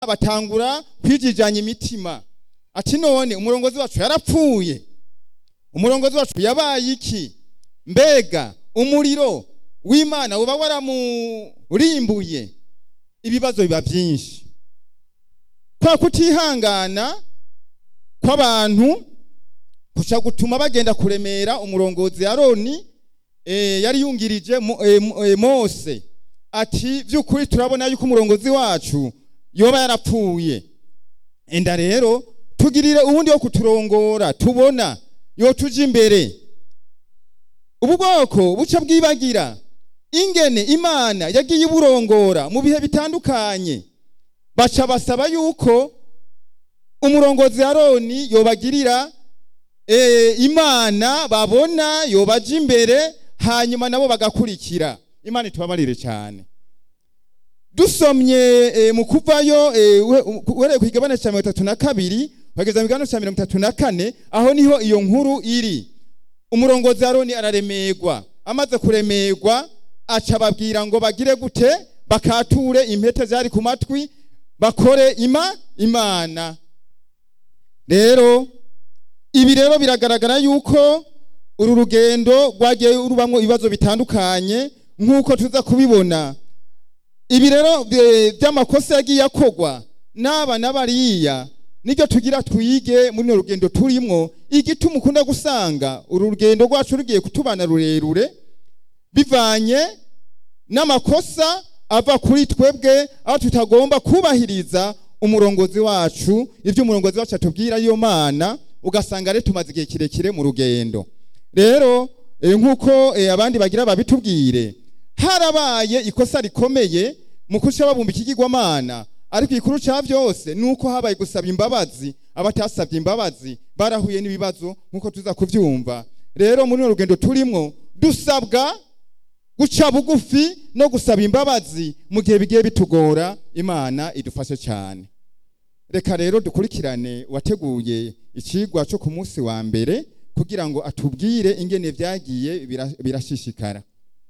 batangura kwijijanya imitima ati none umurongozi wacu yarapfuye umurongozi wacu yabaye iki mbega umuriro w'imana uba waramurimbuye ibibazo biba byinshi kwa kutihangana kw'abantu kuca gutuma bagenda kuremera umurongozi aroni eh, yari yungirije Mo- eh, Mo- eh, mose ati by'ukuri turabona yuko umurongozi wacu yoba yarapfuye enda rero tugirire ubundi wo kuturongora tubona yo tuje imbere ubu bwoko buca bwibagira ingene imana yagiye iburongora mu bihe bitandukanye baca basaba yuko umurongozi aroni yobagirira e, imana babona yobaja imbere hanyuma nabo bagakurikira imana itubabarire cyane dusomye e, mu kuvayo e, uhe- uhereye ku kigabane cya mirongo itatu na kabiri bageza mu kigabane cya mirongo itatu na kane aho niho iyo nkuru iri umurongozi aroni araremerwa amaze kuremerwa aca ababwira ngo bagire gute bakature impete zari ku matwi bakore ima imana rero ibi rero biragaragara yuko uru rugendo rwagiye rubamo ibibazo bitandukanye nk'uko tuza kubibona ibi rero eh, by'amakosa yagiye akorwa n'aba n'abariya nibyo tugira twige muri runo rugendo turimo igituma ukunda gusanga uru rugendo rwacu rugiye kutubana rurerure bivanye n'amakosa ava kuri twebwe aho tutagomba kubahiriza umurongozi wacu ibyo umurongozi wacu atubwira iyo mana ugasanga rero tumaze igihe kirekire mu rugendo rero eh, nk'uko eh, abandi bagira babitubwire harabaye ikosa rikomeye mu kuca babumba ikigirwamana ariko igikuru cya byose ni uko habaye gusaba imbabazi abatasabye imbabazi barahuye n'ibibazo nk'uko tuza kubyumva rero muri runo rugendo turimo dusabwa guca bugufi no gusaba imbabazi mu gihe bigiye bitugora imana idufashe cyane reka rero dukurikirane uwateguye ikigwa cyo ku munsi wa mbere kugira ngo atubwire ingene byagiye bira- birashishikara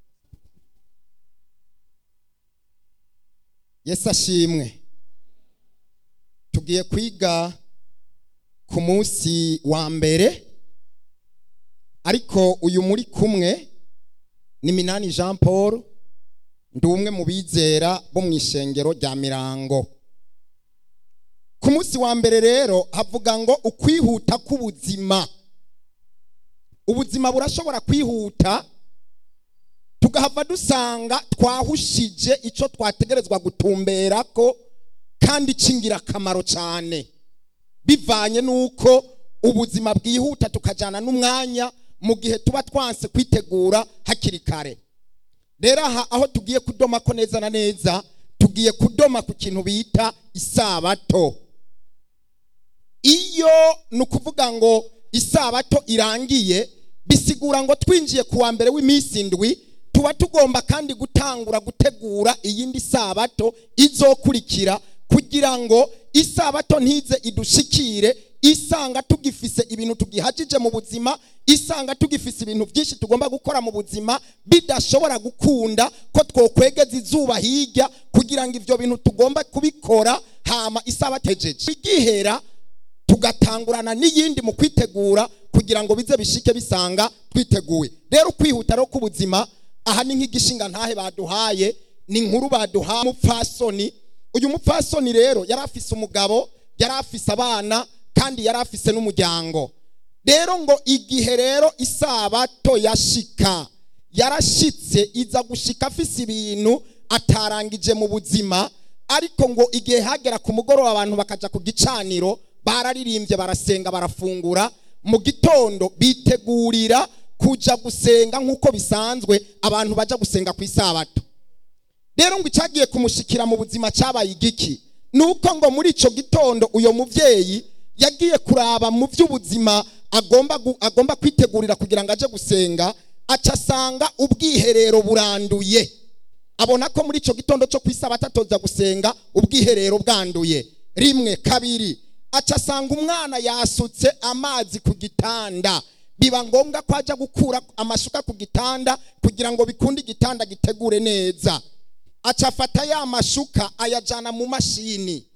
yesu ashimwe tugiye kwiga ku munsi wa mbere ariko uyu muri kumwe ni minani jean paul ndi umwe mu bizera bo mu ishengero rya mirango ku munsi wa mbere rero havuga ngo ukwihuta k'ubuzima ubuzima burashobora kwihuta tugahava dusanga twahushije icyo twategerezwa gutumbera ko kandi cy'ingirakamaro cyane bivanye n'uko ubuzima bwihuta tukajyana n'umwanya mu gihe tuba twanse kwitegura hakiri kare rero aha aho tugiye kudoma ko neza na neza tugiye kudoma ku kintu bita isabato iyo ni ukuvuga ngo isabato irangiye bisigura ngo twinjiye ku wa mbere w'iminsi indwi tuba tugomba kandi gutangura gutegura iyindi sabato izokurikira kugira ngo isabato ntize idushikire isanga tugifise ibintu tugihajije mu buzima isanga tugifise ibintu byinshi tugomba gukora mu buzima bidashobora gukunda ko twokwegeza izuba hirya kugira ngo ibyo bintu tugomba kubikora hama isabato ejeje igihera tugatangurana n'iyindi mu kwitegura kugira ngo bize bishike bisanga twiteguye rero kwihuta rero k'ubuzima aha ni nk'igishinga ntahe baduhaye ni inkuru baduhaye umupfasoni uyu mupfasoni rero yari afise umugabo yari afise abana kandi yari afise n'umuryango rero ngo igihe rero isabato yashika yarashitse iza gushika afise ibintu atarangije mu buzima ariko ngo igihe hagera ku mugoroba abantu bakaja ku gicaniro bararirimbye barasenga barafungura mu gitondo bitegurira kuja gusenga nk'uko bisanzwe abantu baja gusenga ku isabato rero ngo icyagiye kumushikira mu buzima cyabaye igiki ni uko ngo muri icyo gitondo uyo mubyeyi yagiye kuraba mu by'ubuzima agomba gu- agomba kwitegurira kugira ngo aje gusenga aca asanga ubwiherero buranduye abona ko muri icyo gitondo cyo ku isabato atoza gusenga ubwiherero bwanduye rimwe kabiri aca asanga umwana yasutse amazi ku gitanda biba ngombwa ko ajya gukura amashuka ku gitanda kugira ngo bikunde igitanda gitegure neza aca afata ya mashuka ayajyana mu mashini